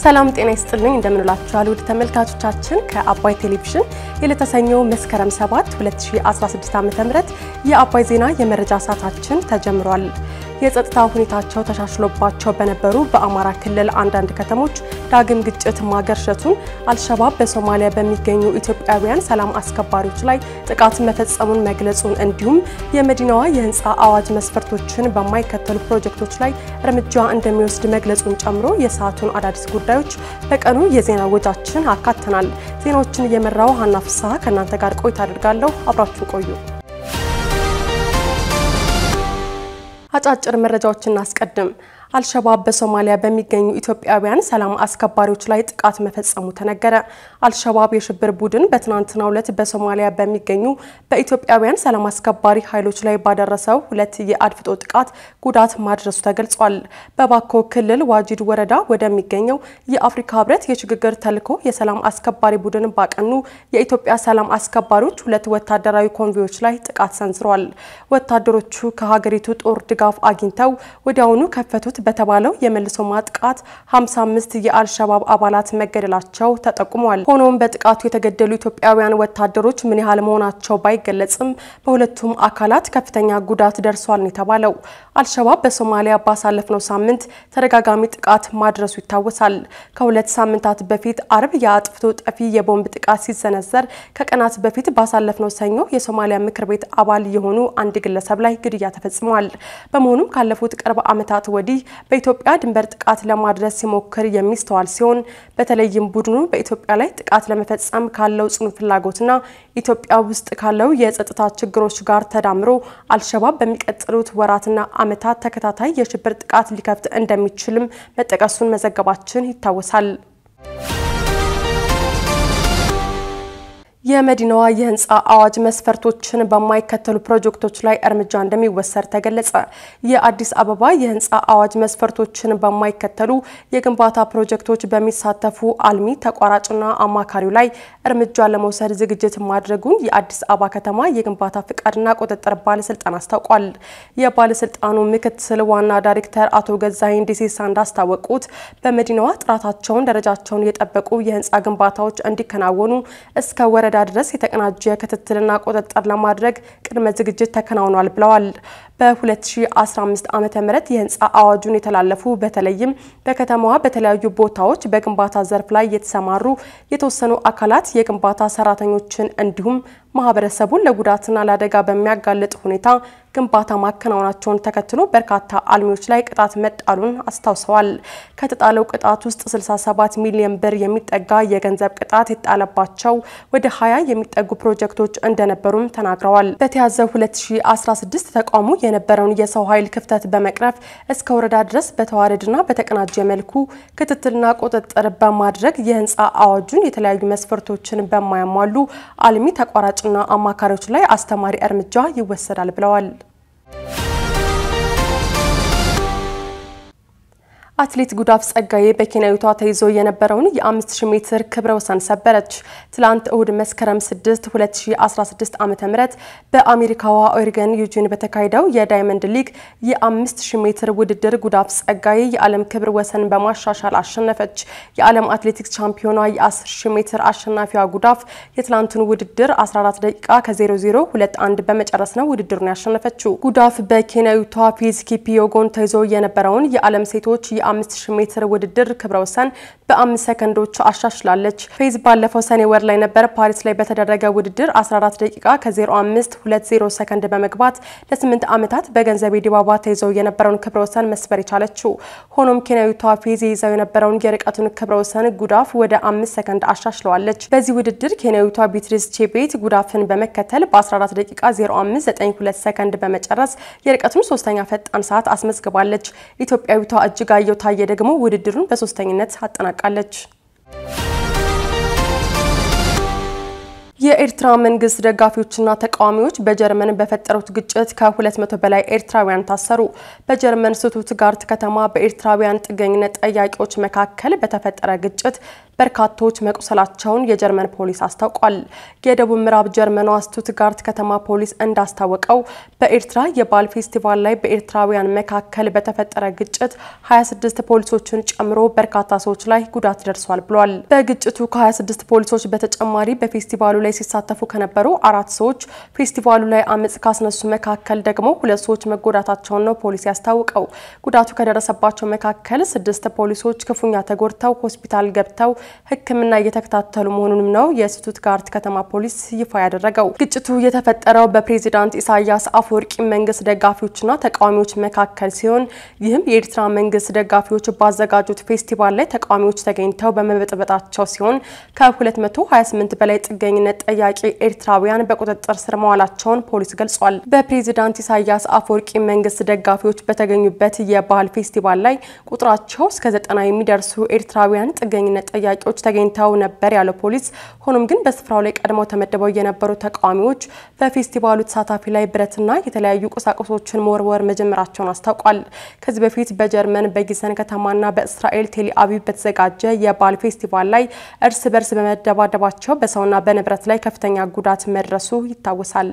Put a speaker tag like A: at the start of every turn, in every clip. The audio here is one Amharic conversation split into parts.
A: ሰላም ጤና ይስጥልኝ እንደምንላችኋል ውድ ተመልካቾቻችን ከአባይ ቴሌቪዥን የለተሰኘው መስከረም 7 2016 ዓ.ም የአባይ ዜና የመረጃ ሰዓታችን ተጀምሯል። የጸጥታ ሁኔታቸው ተሻሽሎባቸው በነበሩ በአማራ ክልል አንዳንድ ከተሞች ዳግም ግጭት ማገርሸቱን፣ አልሸባብ በሶማሊያ በሚገኙ ኢትዮጵያውያን ሰላም አስከባሪዎች ላይ ጥቃት መፈጸሙን መግለጹን እንዲሁም የመዲናዋ የህንፃ አዋጅ መስፈርቶችን በማይከተሉ ፕሮጀክቶች ላይ እርምጃ እንደሚወስድ መግለጹን ጨምሮ የሰዓቱን አዳዲስ ጉዳዮች በቀኑ የዜና ወጃችን አካተናል። ዜናዎችን እየመራው ሀና ፍስሐ ከእናንተ ጋር ቆይታ አድርጋለሁ። አብራችሁ ቆዩ። አጫጭር መረጃዎችን እናስቀድም። አልሸባብ በሶማሊያ በሚገኙ ኢትዮጵያውያን ሰላም አስከባሪዎች ላይ ጥቃት መፈጸሙ ተነገረ። አልሸባብ የሽብር ቡድን በትናንትናው ዕለት በሶማሊያ በሚገኙ በኢትዮጵያውያን ሰላም አስከባሪ ኃይሎች ላይ ባደረሰው ሁለት የአድፍጦ ጥቃት ጉዳት ማድረሱ ተገልጿል። በባኮ ክልል ዋጂድ ወረዳ ወደሚገኘው የአፍሪካ ህብረት የሽግግር ተልዕኮ የሰላም አስከባሪ ቡድን ባቀኑ የኢትዮጵያ ሰላም አስከባሪዎች ሁለት ወታደራዊ ኮንቮዮች ላይ ጥቃት ሰንዝረዋል። ወታደሮቹ ከሀገሪቱ ጦር ድጋፍ አግኝተው ወዲያውኑ ከፈቱት በተባለው የመልሶ ማጥቃት 55 የአልሸባብ አባላት መገደላቸው ተጠቁሟል። ሆኖም በጥቃቱ የተገደሉ ኢትዮጵያውያን ወታደሮች ምን ያህል መሆናቸው ባይገለጽም በሁለቱም አካላት ከፍተኛ ጉዳት ደርሷል ነው የተባለው። አልሸባብ በሶማሊያ ባሳለፍነው ሳምንት ተደጋጋሚ ጥቃት ማድረሱ ይታወሳል። ከሁለት ሳምንታት በፊት አርብ የአጥፍቶ ጠፊ የቦምብ ጥቃት ሲሰነዘር ከቀናት በፊት ባሳለፍነው ሰኞ የሶማሊያ ምክር ቤት አባል የሆኑ አንድ ግለሰብ ላይ ግድያ ተፈጽሟል። በመሆኑም ካለፉት ቅርብ ዓመታት ወዲህ በኢትዮጵያ ድንበር ጥቃት ለማድረስ ሲሞክር የሚስተዋል ሲሆን በተለይም ቡድኑ በኢትዮጵያ ላይ ጥቃት ለመፈጸም ካለው ጽኑ ፍላጎትና ኢትዮጵያ ውስጥ ካለው የጸጥታ ችግሮች ጋር ተዳምሮ አልሸባብ በሚቀጥሉት ወራትና ዓመታት ተከታታይ የሽብር ጥቃት ሊከፍት እንደሚችልም መጠቀሱን መዘገባችን ይታወሳል። የመዲናዋ የህንፃ አዋጅ መስፈርቶችን በማይከተሉ ፕሮጀክቶች ላይ እርምጃ እንደሚወሰድ ተገለጸ። የአዲስ አበባ የህንፃ አዋጅ መስፈርቶችን በማይከተሉ የግንባታ ፕሮጀክቶች በሚሳተፉ አልሚ ተቋራጭና አማካሪው ላይ እርምጃ ለመውሰድ ዝግጅት ማድረጉን የአዲስ አበባ ከተማ የግንባታ ፍቃድና ቁጥጥር ባለስልጣን አስታውቋል። የባለስልጣኑ ምክትል ዋና ዳይሬክተር አቶ ገዛኸኝ ዲሲሳ እንዳስታወቁት በመዲናዋ ጥራታቸውን፣ ደረጃቸውን የጠበቁ የህንፃ ግንባታዎች እንዲከናወኑ እስከ ወረዳ ድረስ የተቀናጀ ክትትልና ቁጥጥር ለማድረግ ቅድመ ዝግጅት ተከናውኗል ብለዋል። በ2015 ዓ ም የህንፃ አዋጁን የተላለፉ በተለይም በከተማዋ በተለያዩ ቦታዎች በግንባታ ዘርፍ ላይ የተሰማሩ የተወሰኑ አካላት የግንባታ ሰራተኞችን እንዲሁም ማህበረሰቡን ለጉዳትና ለአደጋ በሚያጋልጥ ሁኔታ ግንባታ ማከናወናቸውን ተከትሎ በርካታ አልሚዎች ላይ ቅጣት መጣሉን አስታውሰዋል። ከተጣለው ቅጣት ውስጥ 67 ሚሊዮን ብር የሚጠጋ የገንዘብ ቅጣት የተጣለባቸው ወደ 20 የሚጠጉ ፕሮጀክቶች እንደነበሩም ተናግረዋል። በተያዘው 2016 ተቋሙ የነበረውን የሰው ኃይል ክፍተት በመቅረፍ እስከ ወረዳ ድረስ በተዋረድና በተቀናጀ መልኩ ክትትልና ቁጥጥር በማድረግ የህንፃ አዋጁን የተለያዩ መስፈርቶችን በማያሟሉ አልሚ ተቋራጭ ና አማካሪዎች ላይ አስተማሪ እርምጃ ይወሰዳል ብለዋል። አትሌት ጉዳፍ ጸጋዬ በኬንያዊቷ ተይዞ የነበረውን የ5000 ሜትር ክብረ ወሰን ሰበረች። ትላንት እሁድ መስከረም 6 2016 ዓ.ም በአሜሪካዋ ኦሬገን ዩጂን በተካሄደው የዳይመንድ ሊግ የ5000 ሜትር ውድድር ጉዳፍ ጸጋዬ የዓለም ክብረ ወሰን በማሻሻል አሸነፈች። የዓለም አትሌቲክስ ቻምፒዮኗ የ10000 ሜትር አሸናፊዋ ጉዳፍ የትላንቱን ውድድር 14 ደቂቃ ከ0021 በመጨረስ ነው ውድድሩን ያሸነፈችው። ጉዳፍ በኬንያዊቷ ፌዝ ኪፒዮጎን ተይዞ የነበረውን የዓለም ሴቶች የ5000 ሜትር ውድድር ክብረ ወሰን በአምስት ሰከንዶች አሻሽላለች። ፌዝ ባለፈው ሰኔ ወር ላይ ነበር ፓሪስ ላይ በተደረገ ውድድር 14 ደቂቃ ከ0520 ሰከንድ በመግባት ለ8 ዓመታት በገንዘቤ ዲባባ ተይዘው የነበረውን ክብረ ወሰን መስበር የቻለችው። ሆኖም ኬንያዊቷ ፌዝ ይዘው የነበረውን የርቀቱን ክብረ ወሰን ጉዳፍ ወደ አምስት ሰከንድ አሻሽለዋለች። በዚህ ውድድር ኬንያዊቷ ቢትሪስ ቼቤት ጉዳፍን በመከተል በ14 ደቂቃ 0592 ሰከንድ በመጨረስ የርቀቱን ሶስተኛ ፈጣን ሰዓት አስመዝግባለች። ኢትዮጵያዊቷ እጅጋየሁ ታየ ደግሞ ውድድሩን በሶስተኝነት አጠናቃለች። የኤርትራ መንግስት ደጋፊዎችና ተቃዋሚዎች በጀርመን በፈጠሩት ግጭት ከ200 በላይ ኤርትራውያን ታሰሩ። በጀርመን ስቱትጋርት ከተማ በኤርትራውያን ጥገኝነት ጠያቂዎች መካከል በተፈጠረ ግጭት በርካቶች መቁሰላቸውን የጀርመን ፖሊስ አስታውቋል። የደቡብ ምዕራብ ጀርመኗ ስቱትጋርት ከተማ ፖሊስ እንዳስታወቀው በኤርትራ የበዓል ፌስቲቫል ላይ በኤርትራውያን መካከል በተፈጠረ ግጭት 26 ፖሊሶችን ጨምሮ በርካታ ሰዎች ላይ ጉዳት ደርሷል ብሏል። በግጭቱ ከ26 ፖሊሶች በተጨማሪ በፌስቲቫሉ ላይ ሲሳተፉ ከነበሩ አራት ሰዎች ፌስቲቫሉ ላይ አመፅ ካስነሱ መካከል ደግሞ ሁለት ሰዎች መጎዳታቸውን ነው ፖሊስ ያስታውቀው። ጉዳቱ ከደረሰባቸው መካከል ስድስት ፖሊሶች ክፉኛ ተጎድተው ሆስፒታል ገብተው ሕክምና እየተከታተሉ መሆኑንም ነው የስቱትጋርት ከተማ ፖሊስ ይፋ ያደረገው። ግጭቱ የተፈጠረው በፕሬዚዳንት ኢሳያስ አፈወርቂ መንግስት ደጋፊዎችና ተቃዋሚዎች መካከል ሲሆን ይህም የኤርትራ መንግስት ደጋፊዎች ባዘጋጁት ፌስቲቫል ላይ ተቃዋሚዎች ተገኝተው በመበጥበጣቸው ሲሆን ከ228 በላይ ጥገኝነት ጠያቂ ኤርትራውያን በቁጥጥር ስር መዋላቸውን ፖሊስ ገልጿል። በፕሬዚዳንት ኢሳያስ አፈወርቂ መንግስት ደጋፊዎች በተገኙበት የባህል ፌስቲቫል ላይ ቁጥራቸው እስከ ዘጠና የሚደርሱ ኤርትራውያን ጥገኝነት ጠያቂዎች ተገኝተው ነበር ያለው ፖሊስ፣ ሆኖም ግን በስፍራው ላይ ቀድመው ተመድበው የነበሩ ተቃዋሚዎች በፌስቲቫሉ ተሳታፊ ላይ ብረትና የተለያዩ ቁሳቁሶችን መወርወር መጀመራቸውን አስታውቋል። ከዚህ በፊት በጀርመን በጊዘን ከተማና በእስራኤል ቴል አቪቭ በተዘጋጀ የባህል ፌስቲቫል ላይ እርስ በርስ በመደባደባቸው በሰውና በንብረት ላይ ከፍተኛ ጉዳት መድረሱ ይታወሳል።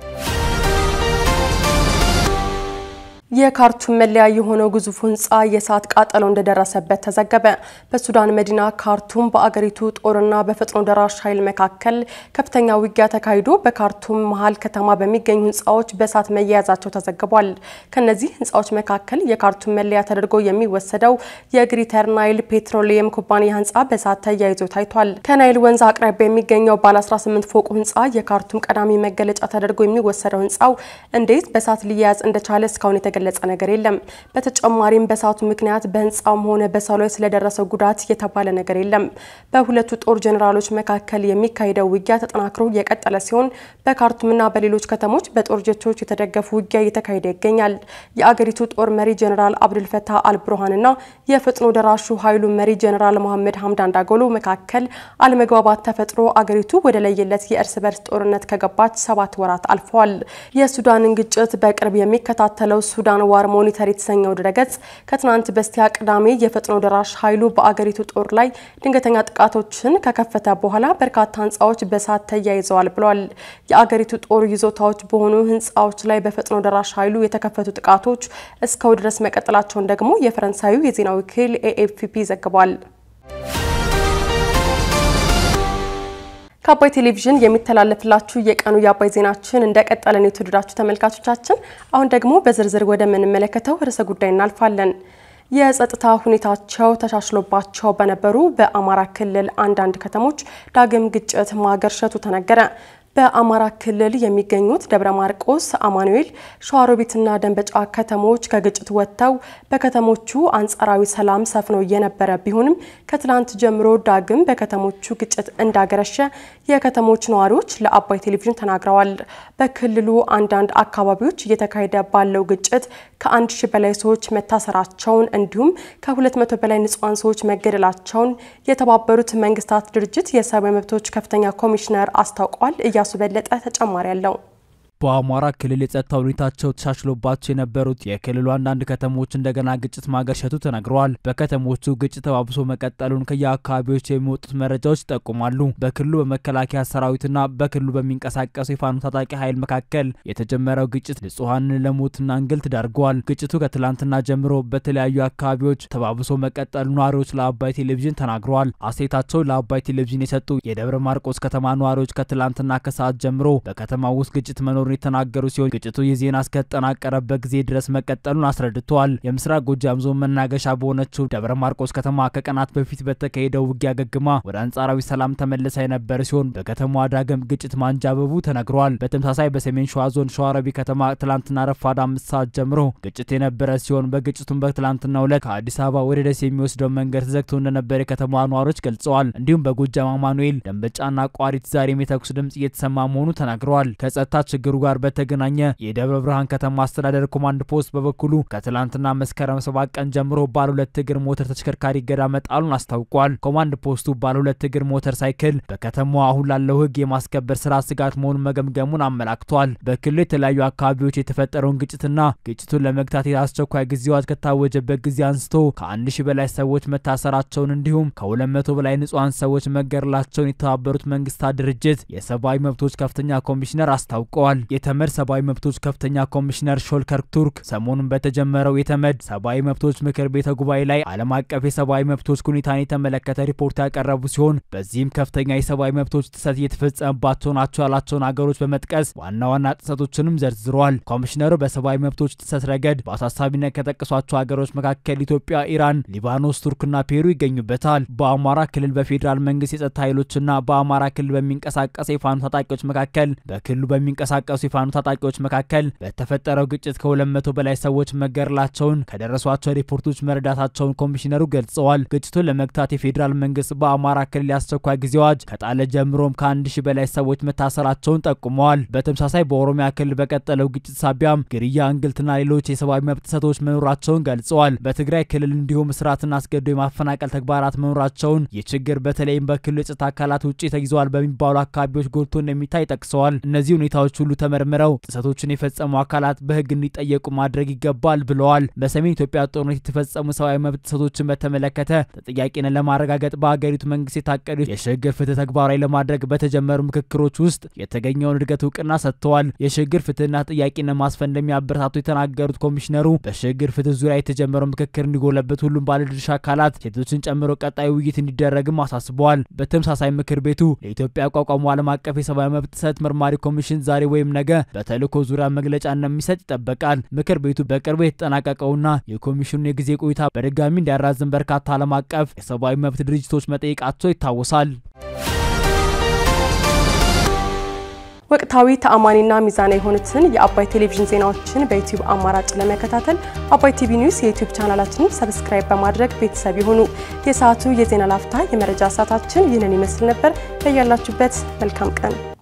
A: የካርቱም መለያ የሆነው ግዙፍ ህንፃ የእሳት ቃጠሎ እንደደረሰበት ተዘገበ። በሱዳን መዲና ካርቱም በአገሪቱ ጦርና በፈጥኖ ደራሽ ኃይል መካከል ከፍተኛ ውጊያ ተካሂዶ በካርቱም መሀል ከተማ በሚገኙ ህንፃዎች በእሳት መያያዛቸው ተዘግቧል። ከነዚህ ህንፃዎች መካከል የካርቱም መለያ ተደርጎ የሚወሰደው የግሪተር ናይል ፔትሮሊየም ኩባንያ ህንፃ በእሳት ተያይዞ ታይቷል። ከናይል ወንዝ አቅራቢያ የሚገኘው ባለ 18 ፎቁ ህንፃ የካርቱም ቀዳሚ መገለጫ ተደርጎ የሚወሰደው ህንፃው እንዴት በእሳት ሊያያዝ እንደቻለ እስካሁን የተገለጸ ነገር የለም። በተጨማሪም በእሳቱ ምክንያት በህንፃውም ሆነ በሰው ላይ ስለደረሰው ጉዳት የተባለ ነገር የለም። በሁለቱ ጦር ጄኔራሎች መካከል የሚካሄደው ውጊያ ተጠናክሮ የቀጠለ ሲሆን በካርቱምና በሌሎች ከተሞች በጦር ጀቶች የተደገፉ ውጊያ እየተካሄደ ይገኛል። የአገሪቱ ጦር መሪ ጄኔራል አብዱልፈታህ አልቡርሃንና የፈጥኖ ደራሹ ኃይሉ መሪ ጄኔራል መሐመድ ሀምዳን ዳጎሎ መካከል አለመግባባት ተፈጥሮ አገሪቱ ወደ ለየለት የእርስ በርስ ጦርነት ከገባች ሰባት ወራት አልፈዋል። የሱዳንን ግጭት በቅርብ የሚከታተለው ሱዳን ዋር ሞኒተር የተሰኘው ድረገጽ ከትናንት በስቲያ ቅዳሜ የፈጥኖ ደራሽ ኃይሉ በአገሪቱ ጦር ላይ ድንገተኛ ጥቃቶችን ከከፈተ በኋላ በርካታ ህንፃዎች በእሳት ተያይዘዋል ብሏል። የአገሪቱ ጦር ይዞታዎች በሆኑ ህንፃዎች ላይ በፈጥኖ ደራሽ ኃይሉ የተከፈቱ ጥቃቶች እስከው ድረስ መቀጠላቸውን ደግሞ የፈረንሳዩ የዜና ወኪል ኤኤፍፒ ዘግቧል። ከአባይ ቴሌቪዥን የሚተላለፍላችሁ የቀኑ የአባይ ዜናችን እንደቀጠለን የተወደዳችሁ ተመልካቾቻችን፣ አሁን ደግሞ በዝርዝር ወደምንመለከተው ርዕሰ ጉዳይ እናልፋለን። የጸጥታ ሁኔታቸው ተሻሽሎባቸው በነበሩ በአማራ ክልል አንዳንድ ከተሞች ዳግም ግጭት ማገርሸቱ ተነገረ። በአማራ ክልል የሚገኙት ደብረ ማርቆስ፣ አማኑኤል፣ ሸዋሮቢትና ደንበጫ ከተሞች ከግጭት ወጥተው በከተሞቹ አንጻራዊ ሰላም ሰፍኖ የነበረ ቢሆንም ከትላንት ጀምሮ ዳግም በከተሞቹ ግጭት እንዳገረሸ የከተሞች ነዋሪዎች ለአባይ ቴሌቪዥን ተናግረዋል። በክልሉ አንዳንድ አካባቢዎች እየተካሄደ ባለው ግጭት ከአንድ ሺህ በላይ ሰዎች መታሰራቸውን እንዲሁም ከሁለት መቶ በላይ ንጹሐን ሰዎች መገደላቸውን የተባበሩት መንግስታት ድርጅት የሰብአዊ መብቶች ከፍተኛ ኮሚሽነር አስታውቋል። እያሱ በለጠ ተጨማሪ አለው።
B: በአማራ ክልል የጸጥታ ሁኔታቸው ተሻሽሎባቸው የነበሩት የክልሉ አንዳንድ ከተሞች እንደገና ግጭት ማገርሸቱ ተነግረዋል። በከተሞቹ ግጭት ተባብሶ መቀጠሉን ከየአካባቢዎች የሚወጡት መረጃዎች ይጠቁማሉ። በክልሉ በመከላከያ ሰራዊትና በክልሉ በሚንቀሳቀሱ የፋኖ ታጣቂ ኃይል መካከል የተጀመረው ግጭት ንጹሐንን ለሞትና እንግልት ዳርገዋል። ግጭቱ ከትላንትና ጀምሮ በተለያዩ አካባቢዎች ተባብሶ መቀጠሉ ነዋሪዎች ለአባይ ቴሌቪዥን ተናግረዋል። አስተያየታቸው ለአባይ ቴሌቪዥን የሰጡ የደብረ ማርቆስ ከተማ ነዋሪዎች ከትላንትና ከሰዓት ጀምሮ በከተማ ውስጥ ግጭት መኖሩ የተናገሩ ሲሆን ግጭቱ የዜና እስከተጠናቀረበት ጊዜ ድረስ መቀጠሉን አስረድተዋል። የምስራቅ ጎጃም ዞን መናገሻ በሆነችው ደብረ ማርቆስ ከተማ ከቀናት በፊት በተካሄደው ውጊያ ገግማ ወደ አንጻራዊ ሰላም ተመልሳ የነበረ ሲሆን በከተማዋ ዳግም ግጭት ማንጃበቡ ተነግሯል። በተመሳሳይ በሰሜን ሸዋ ዞን ሸዋረቢ ከተማ ትላንትና ረፋድ አምስት ሰዓት ጀምሮ ግጭት የነበረ ሲሆን በግጭቱም በትላንትናው ዕለት ከአዲስ አበባ ወደ ደሴ የሚወስደው መንገድ ተዘግቶ እንደነበር የከተማዋ ነዋሪዎች ገልጸዋል። እንዲሁም በጎጃም አማኑኤል፣ ደንበጫና ቋሪት ዛሬም የተኩስ ድምጽ እየተሰማ መሆኑ ተናግረዋል። ከጸጥታ ችግሩ ጋር በተገናኘ የደብረ ብርሃን ከተማ አስተዳደር ኮማንድ ፖስት በበኩሉ ከትላንትና መስከረም ሰባት ቀን ጀምሮ ባለ ሁለት እግር ሞተር ተሽከርካሪ እገዳ መጣሉን አስታውቋል። ኮማንድ ፖስቱ ባለ ሁለት እግር ሞተር ሳይክል በከተማዋ አሁን ላለው ሕግ የማስከበር ስራ ስጋት መሆኑን መገምገሙን አመላክቷል። በክልሉ የተለያዩ አካባቢዎች የተፈጠረውን ግጭትና ግጭቱን ለመግታት የአስቸኳይ ጊዜ አዋጅ ከታወጀበት ጊዜ አንስቶ ከአንድ ሺህ በላይ ሰዎች መታሰራቸውን እንዲሁም ከሁለት መቶ በላይ ንጹሐን ሰዎች መገደላቸውን የተባበሩት መንግስታት ድርጅት የሰብአዊ መብቶች ከፍተኛ ኮሚሽነር አስታውቀዋል። የተመድ ሰብአዊ መብቶች ከፍተኛ ኮሚሽነር ሾልከር ቱርክ ሰሞኑን በተጀመረው የተመድ ሰብአዊ መብቶች ምክር ቤተ ጉባኤ ላይ ዓለም አቀፍ የሰብአዊ መብቶች ሁኔታን የተመለከተ ሪፖርት ያቀረቡ ሲሆን በዚህም ከፍተኛ የሰብአዊ መብቶች ጥሰት እየተፈጸመባቸው ናቸው ያላቸውን አገሮች በመጥቀስ ዋና ዋና ጥሰቶችንም ዘርዝረዋል። ኮሚሽነሩ በሰብአዊ መብቶች ጥሰት ረገድ በአሳሳቢነት ከጠቀሷቸው ሀገሮች መካከል ኢትዮጵያ፣ ኢራን፣ ሊባኖስ፣ ቱርክና ፔሩ ይገኙበታል። በአማራ ክልል በፌዴራል መንግስት የጸጥታ ኃይሎችና በአማራ ክልል በሚንቀሳቀሱ የፋኖ ታጣቂዎች መካከል በክልሉ በሚንቀሳቀሱ የፋኖ ታጣቂዎች መካከል በተፈጠረው ግጭት ከሁለት መቶ በላይ ሰዎች መገደላቸውን ከደረሷቸው ሪፖርቶች መረዳታቸውን ኮሚሽነሩ ገልጸዋል። ግጭቱን ለመግታት የፌዴራል መንግስት በአማራ ክልል የአስቸኳይ ጊዜ አዋጅ ከጣለ ጀምሮም ከአንድ ሺህ በላይ ሰዎች መታሰራቸውን ጠቁመዋል። በተመሳሳይ በኦሮሚያ ክልል በቀጠለው ግጭት ሳቢያም ግድያ፣ እንግልትና ሌሎች የሰብአዊ መብት ጥሰቶች መኖራቸውን ገልጸዋል። በትግራይ ክልል እንዲሁም እስራትና አስገድዶ የማፈናቀል ተግባራት መኖራቸውን ይህ ችግር በተለይም በክልሉ የጸጥታ አካላት ውጭ ተይዘዋል በሚባሉ አካባቢዎች ጎልቶ እንደሚታይ ጠቅሰዋል። እነዚህ ሁኔታዎች ሁሉ ተመርምረው ጥሰቶችን የፈጸሙ አካላት በህግ እንዲጠየቁ ማድረግ ይገባል ብለዋል። በሰሜን ኢትዮጵያ ጦርነት የተፈጸሙ ሰብአዊ መብት ጥሰቶችን በተመለከተ ተጠያቂነት ለማረጋገጥ በሀገሪቱ መንግስት የታቀዱ የሽግግር ፍትህ ተግባራዊ ለማድረግ በተጀመሩ ምክክሮች ውስጥ የተገኘውን እድገት እውቅና ሰጥተዋል። የሽግግር ፍትህና ጥያቄን ማስፈን እንደሚያበረታቱ የተናገሩት ኮሚሽነሩ በሽግግር ፍትህ ዙሪያ የተጀመረው ምክክር እንዲጎለበት ሁሉም ባለድርሻ አካላት ሴቶችን ጨምሮ ቀጣይ ውይይት እንዲደረግም አሳስበዋል። በተመሳሳይ ምክር ቤቱ ለኢትዮጵያ ያቋቋሙ ዓለም አቀፍ የሰብአዊ መብት ጥሰት መርማሪ ኮሚሽን ዛሬ ወይም ነገ በተልእኮ ዙሪያ መግለጫ እንደሚሰጥ ይጠበቃል። ምክር ቤቱ በቅርቡ የተጠናቀቀውና የኮሚሽኑን የጊዜ ቆይታ በድጋሚ እንዲያራዝም በርካታ ዓለም አቀፍ የሰብአዊ መብት ድርጅቶች መጠየቃቸው ይታወሳል።
A: ወቅታዊ ተአማኒና ሚዛናዊ የሆኑትን የአባይ ቴሌቪዥን ዜናዎችን በዩቲዩብ አማራጭ ለመከታተል አባይ ቲቪ ኒውስ የዩቲዩብ ቻናላችንን ሰብስክራይብ በማድረግ ቤተሰብ ይሁኑ። የሰዓቱ የዜና ላፍታ የመረጃ ሰዓታችን ይህንን ይመስል ነበር። በያላችሁበት መልካም ቀን